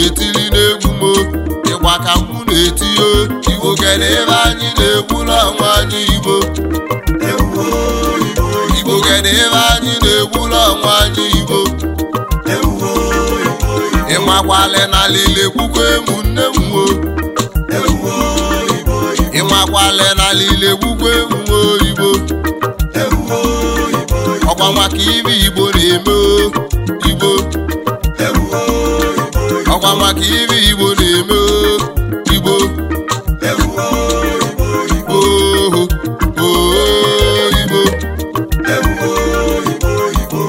na-etili n'egwu m o. ịgba ka mụ na-eti o igbo kere ebe anyị na-egwu n'ọnwa anyị igbo ewuo igbo igbo kere ebe anyị na-egwu n'ọnwa anyị igbo ewuo igbo ịmakwale na lile gbukwa emu nne m o ewuo igbo ịmakwale na lile gbukwa emu oyibo ewuo igbo ọkwa maka ibe igbo na-eme o igbo ewuo igbo ọkwa maka ibe igbo na-eme o igbo ewuo igbo oho oho igbo ewuo igbo igbo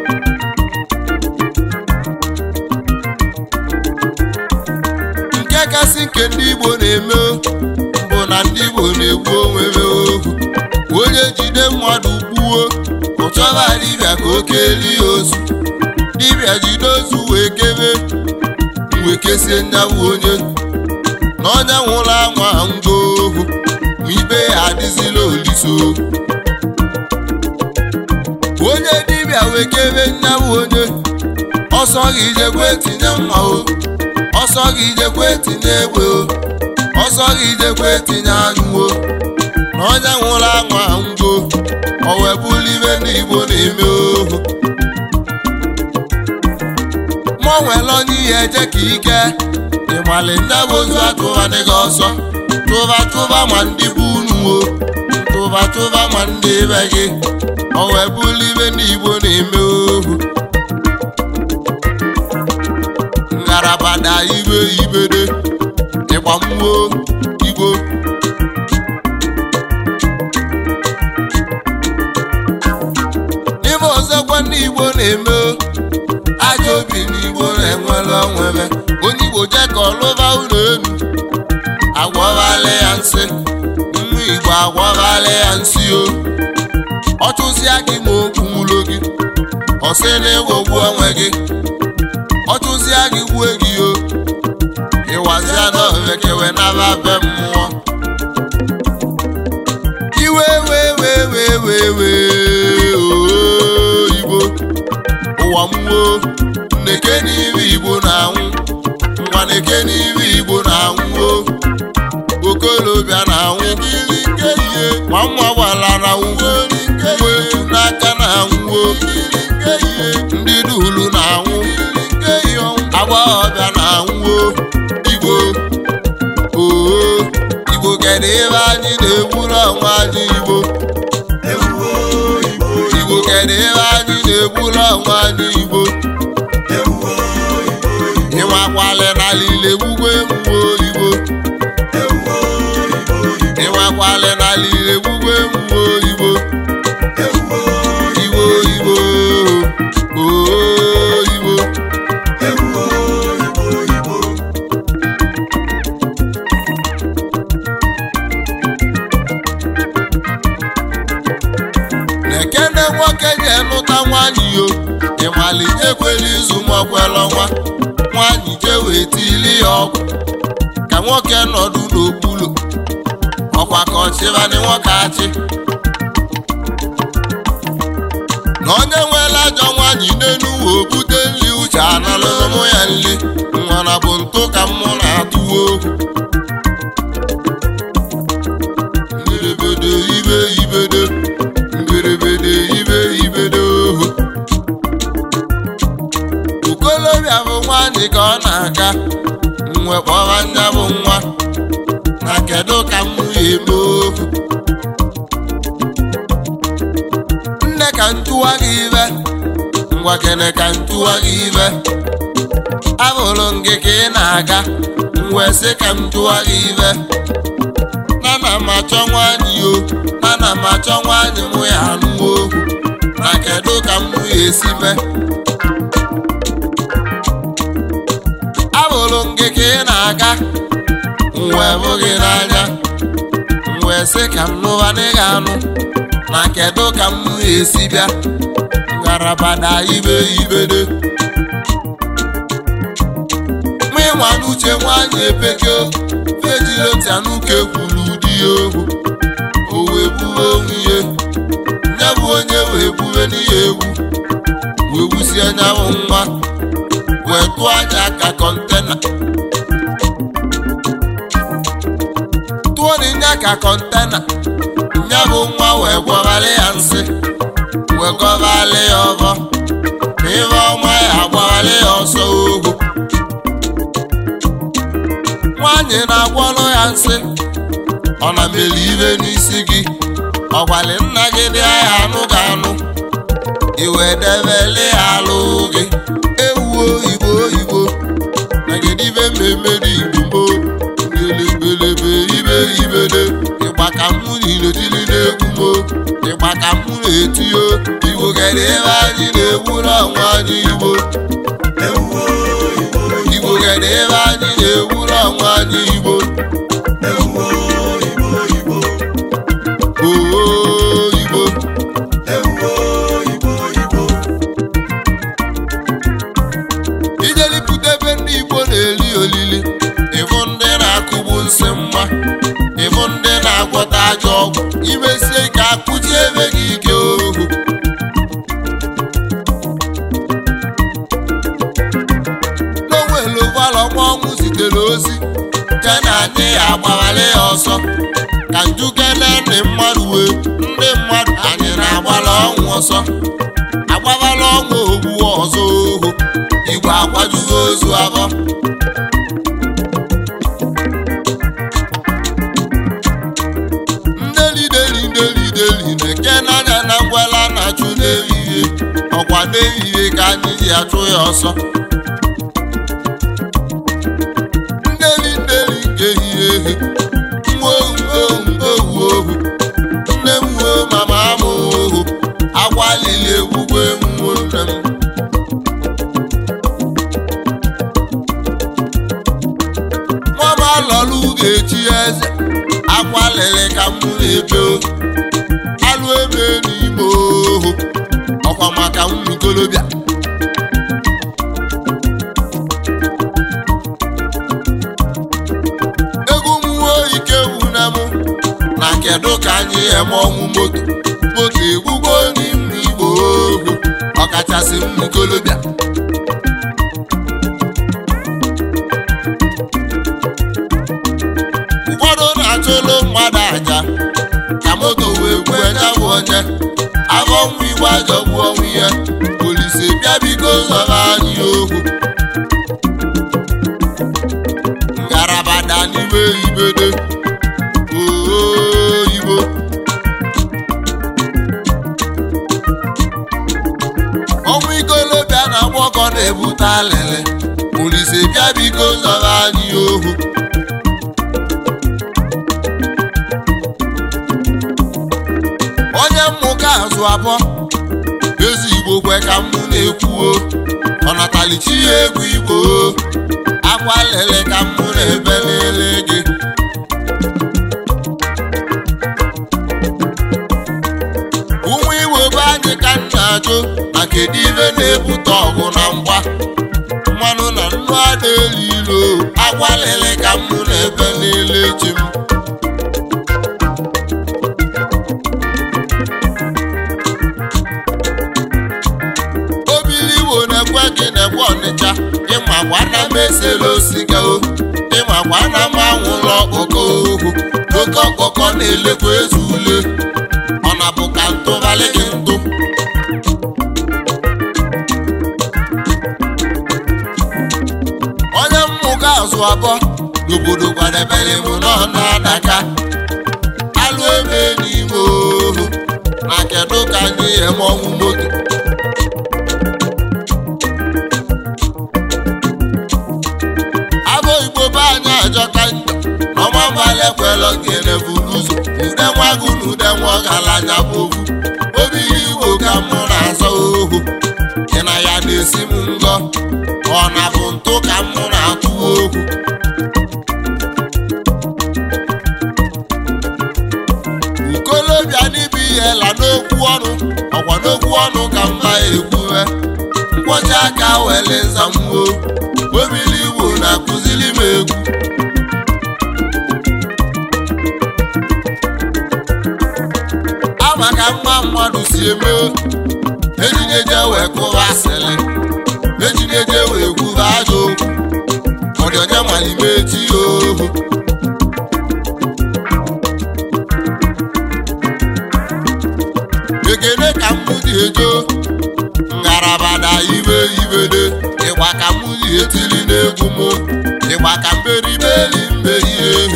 nke kasị nke ndị igbo na-eme o, bụ na ndị igbo na-egbu onwe ha ohu onye jide mmadụ gbuo ụchọba dibịa ka o kelie ozu dibịa jide ozu wee kebe wee kesie nyawụ onye na onye nwụrụ anwa ngwa ohu ma ibe ya adịzila oliso onye dibịa wee kebe nyawụ onye ọsọ gị jekwe tinye mma o ọsọ gị jekwe tinye egbe o ọsọ gị jekwe tinye anyụ o na onye nwụrụ anwa ngo o wee bụrụ ibe ndị igbo na-eme ohu mụ nwere onye ihe eje ka ike ịmali nne bụ ozu atụbadị gị ọsọ tụba tụba ma ndị bụ unu o tụba tụba ma ndị be gị o wee bụrụ ibe ndị igbo na-eme ohu ngarabada ibe ibede ịgba mmụọ igbo ibe ọzọkwa ndị igbo na-eme o, ajọ obi n'igbo na-enwere onwebe onye igbo jee ka ọlụba ụlọ elu agwọbala ya nsị nwa igbo agwọbala ya nsị o ọ chụsịa gị ma okwu nwụlo gị ọ sị na ịghọgbu onwe gị ọ chụsịa gị gbue gị o ịwazịa n'ovekewe naba be mmụọ iwe wee wee wee wee wee oo igbo ụwa mmụọ nneke n'ibe igbo na-anwụ ngwa neke n'ibe igbo na-anwụ o okolobịa na-anwụ gịrị nke ihe ma nwa gbara na nwugo nwa etu n'aka na-anwụ o ndị dulu na-anwụ agbọghọbịa na-anwụ o igbo oo igbo kedu ebe anyị na-egburu ọnwa anyị igbo ewuo igbo igbo kedu ebe anyị na-egburu ọnwa anyị igbo ewuo igbo ịnwakwale na lile gbugbo emume oyibo ewuo igbo ịnwakwale na lile gbugbo emume oyibo ewuo igbo igbo oo igbo ewuo igbo igbo na-ekene nwoke ga-enụta nwanyị yo ịmali ekwela izu makwela ọnwa nwanyị jee wee tili ya ọgwụ ka nwoke nọdụ n'okpuru ọkwa ka ọchịbanị nwoke achị na onye nwere ajọ nwanyị n'enu wee bute nri uche analụmụ ya nri nwara bụ ntụ ka mụ na-atụwa okwu mberede ibe ibede mberede ibe ibede ohu okolobịa bụ nwanyị ka ọ na-aga mwe kpọba nya bụ nwa na kedu ka m ga-eme ohu nne ka ntụwa gị ibe ngwa kene ka ntụwa gị ibe abụrụ m gị ka ị na-aga wee sị ka m tụwa gị ibe nana m achọ nwanyị o nana m achọ nwanyị mụ ya anụ ohu na kedu ka m ga-esi mee abụrụ m gị ka ị na-aga wee bụ gị n'anya wee sị ka m lụba n'ịga anụ na kedu ka m ga-esi bịa ngalaba na ibe ibede mụ ịnwa n'uche nwanyị epekio fejiri otianuke kwuru di ya ohu o wee buwe onwe ihe ya bụ onye wee buwe n'ihe egwu wee wusie nya bụ nwa wee tụọ anya ka kọntena tụọ n'inya ka kọntena nya bụ nwa wee gwọbalị ya nsị wee gọbalị ya ọbọ ma ife ọma ya agbabalị ya ọsọ ohu nwaanyị na-agwọrọ ya nsị ọ na mere ibe n'isi gị ọgwali nna gị dị ahịa anụ ga anụ iwe debele ya alụ gị ewu oyibo oyibo nagedibe mmemme dị igbo gbelebelebe ibe ibede ịgba ka mụ niletili na-egwu mo ịgba ka mụ na-etiyo igbo gere ebe anyị na-egwu n'ọnwa anyị igbo ewuwo igbo igbo gere ebe anyị na-egwu n'ọnwa anyị igbo ewuwo igbo igbo oo igbo ewuwo igbo igbo ijelipụta ebe ndị igbo na-eli olili ịbụ ndị na-akụgbu nsị mma ịbụ ndị na-agwọta ajọ ọgwụ imesie ka akụji ebe gị ike ohu n'onwelu gbalọnwa ọnwụ zitere ozi je na anyị ya agbawale ya ọsọ ka njukene ndị mmadụ wee ndị mmadụ anyị na-agbala ọnwụ ọsọ agbabala ọnwụ ogbu ọzọ ohu igwe akwajugo ozu abọ ndelideli ndelideli na-eke n'anya na ngwala na-achụ n'ehihie ọkwa n'ehihie ka anyị ji achụ ya ọsọ ndeli ndeli nke ehihie ehi nwa ohu ohu ohu ohu nne m wuo mama m ohu agwalili egwugwe nwuo nne m nwama lọlụ ga-echi eze akwalili ka m na-ebe o. alụ ebe n'ime ohu ọkwa maka ụmụ ikolobịa egwu mmụọ ike wuna m na kedu ka anyị eme ọnwụ moto moto egbugbo n'ime igbo ohu ọkachasị ụmụ ikolobịa ụfọdụ na-achụlụ mmadụ aja ka moto wee gbue nyabụ onye afọ nwa igwe ajọgbu ọnwụ ihe polisi bịa biko zọba anyị okwu ngalaba da n'ime ibede oyibo ọnwụ ikolobịa na agbọkọ na-ebute alịlị polisi bịa biko zọba anyị ohu onye mmụka azụ abụọ ezi igbo kwe ka mụ na-ekwuo ọnatalichi ya egwu igbo akwa lele ka mụ na-ebe lele gị ụmụ iwe be anyị ka m na-ajụ na kedu ibe na-ebute ọgụ na mgba mmanụ na nnu ada elu ilo akwa lele ka mụ na-ebe lele chi m obili igbo na-ekwe gị na-ekwe ọnịcha ịmakwa na m esela osiga o ịmakwa na m anwụla ọkpọkọ ohu oke ọkpọkọ na-elekwa eze ule ọ na bụ ka ntụbalị gị ntụ onye mmụga azụ abụọ n'obodo kwadebere m nọ na-adaka alụ ebe n'ime ohu na kedu ka anyị eme ọnwụ moto abụ igbo be anyị ajọka njọ n'ọmamala ekwelọ gere bụ n'ụzọ ude nwagụ na ude nwa ọgaranya bụ ofu obi igbo ka mụ na-azọ ohu gị na ya na-esi m ngọ ọ na bụ ntụ ka mụ na-atụ ohu ukolobịa n'ibu ihe la n'okwu ọnụ ọkwa n'okwu ọnụ ka mma ekwuwe nkwọcha aka wele nzamwo obili igbo na-akụziri m egwu ama ka mma mmadụ si eme ejinyeje wee kụwa asịrị mejineje wee kwuba ajọ okwu ọ dị onye malime echi ya ohu ekene ka mụ dị ejo ngarabada ibe ibede ịgba ka mụ dị etili n'egwu mụ ịgba ka mberibeli mberi ehi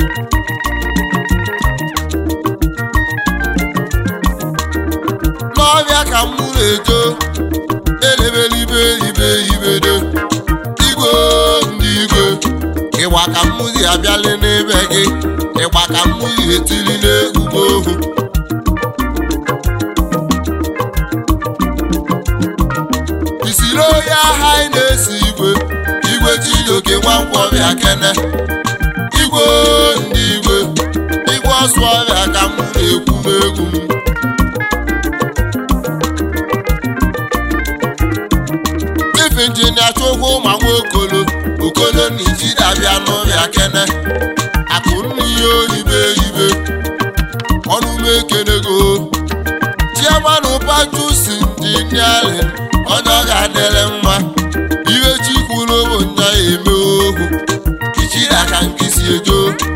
n'ọbịa ka mụ na-ejo elebelibe ibe ibede igwe ndị igwe ịgba ka mụ dị abịali n'ebe gị ịgba ka mụ dị etili n'egwu m ohu isiri onye agha anyị na-esi igwe igwe chijioke nwankwọbịa kene igwe ndị igwe igwe ọsụ ọbịa ka m na-ekwu n'egwu m chief injinia chukwu ma nwa okolo okolo na ijidabịa n'ụbịa kene akụ n'ihe oyibe ibe ọnụ m ekenego chiamanụ pajusi injiniarin onye ọ ga-adịrị mma iwe chikwuru bụ nya eme ohu ichiri aka nkịsi ejo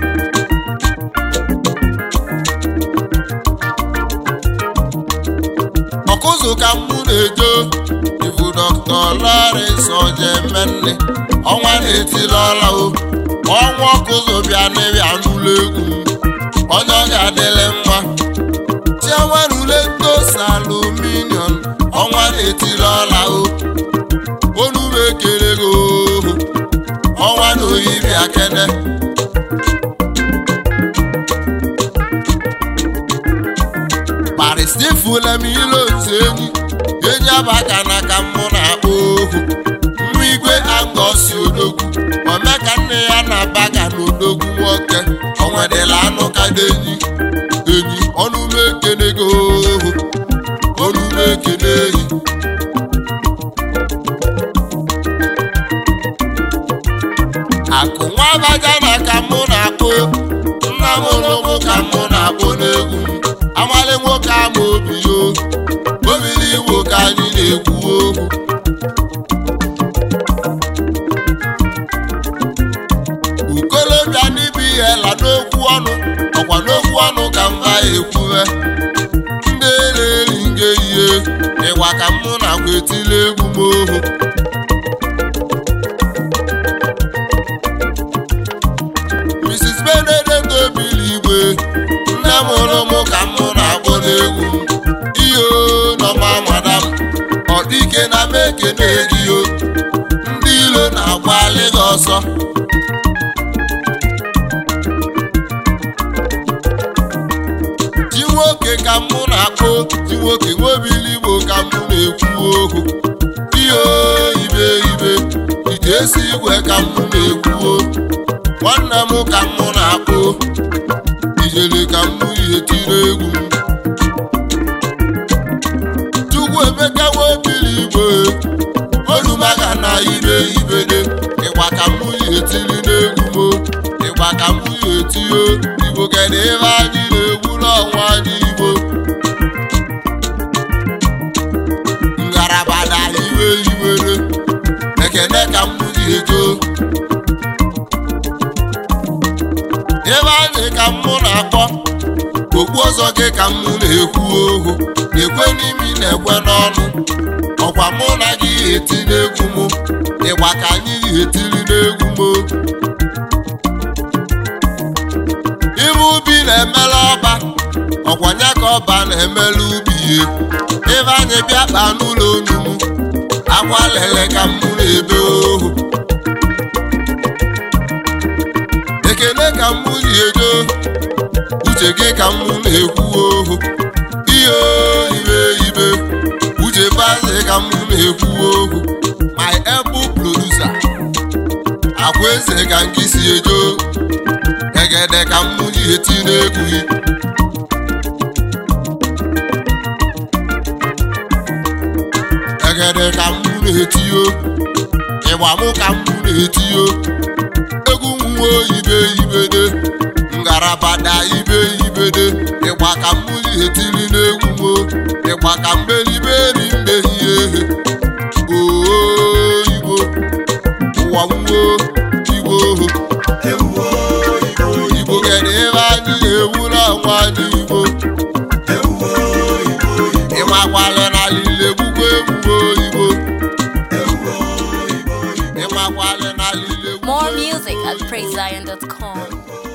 ọkụzụ ka mụ na-ejo ifu dọkta Lawrence ojemenne ọnwa na-etili ọla o ọnwa ọkụzụ bịa n'ịbịa n'ụlọ egwu m onye ọ ga-adịrị mma chiaman uletos aluminium ọnwa na-etili ọla o onu m ekele gị ohu ọnwa na oyibi akene paristifula m ilo otu enyi enyi abaka na ka mụ na-akpọ ohu nwa igwe angosi odogwu omeka nne ya na baga na odogwu nwoke onwedịla anụ kada enyi enyi ọnụ m ekene gị ohu ọnụ m ekene enyi akụ nwa abaja na ka mụ na-akpọ nna m ụlụmụ ka mụ na-akpọ n'egwu m amali nwoke ama obi yo obili igbo ka anyị na-ekwu okwu ukolobịa n'ibi ihe la n'okwu ọnụ ọkwa n'okwu ọnụ ka mba ekwuwe ndị na-eri nge ihe ịgwa ka mụ na-agwa etili egwu m ohu Mrs. Benedict obili igwe nne m hụrụ mụ ka mụ na-akpọ n'egwu ihe nọma madam ọ dịke na m ekene gị o ndị ilo na-agbalị gị ọsọ ji nwoke ka mụ na-akpọ ji nwoke nwobili igbo ka mụ na-ekwu okwu ihe ibe ibe ite esi igwe ka mụ na-ekwu nwanne m ka mụ na-akpọ ijele ka mụ ihe tiri egwu m chukwu emeka nwobili igwe olumaga na ibe ibede ịgba ka mụ ihe tiri n'egwu m ịgba ka mụ ihe tinye igbo kedu ebe anyị na-egwu n'ọnwa anyị igbo ngalaba na iwe iwere ekene ka mụ ihe too ebe anyị ka mụ na-akpọ okpu ọzọ gị ka mụ na-ekwu ohu ekwe n'imi na-ekwe n'ọnụ ọkwa mụ na gị eti n'egwu mụ ịgba ka anyị etiri n'egwu mụ ibe ubi na-emela ọba ọkwa nya ka ọba na-emela ubi ihe ebe anyị bịa kpaa n'ụlọ onu mụ akwa lele ka mụ na-ebe ohu ekele ka mụ ji edo uche gị ka mụ na-ekwu ohu ihe ibe ibe uche baze ka mụ na-ekwu ohu my elbow producer akwa eze ka nke si edo egede ka mụ ji eti n'egwu gị egede ka mụ na-etiyo ịgba mụ ka mụ na-etiyo egwu nwa ibe ibede ngarabada ibe ibede ịgba ka mmiri etiri n'egwu mo ịgba ka mberiberi mbehie ehe oo akwali na lile More music at praisezion.com.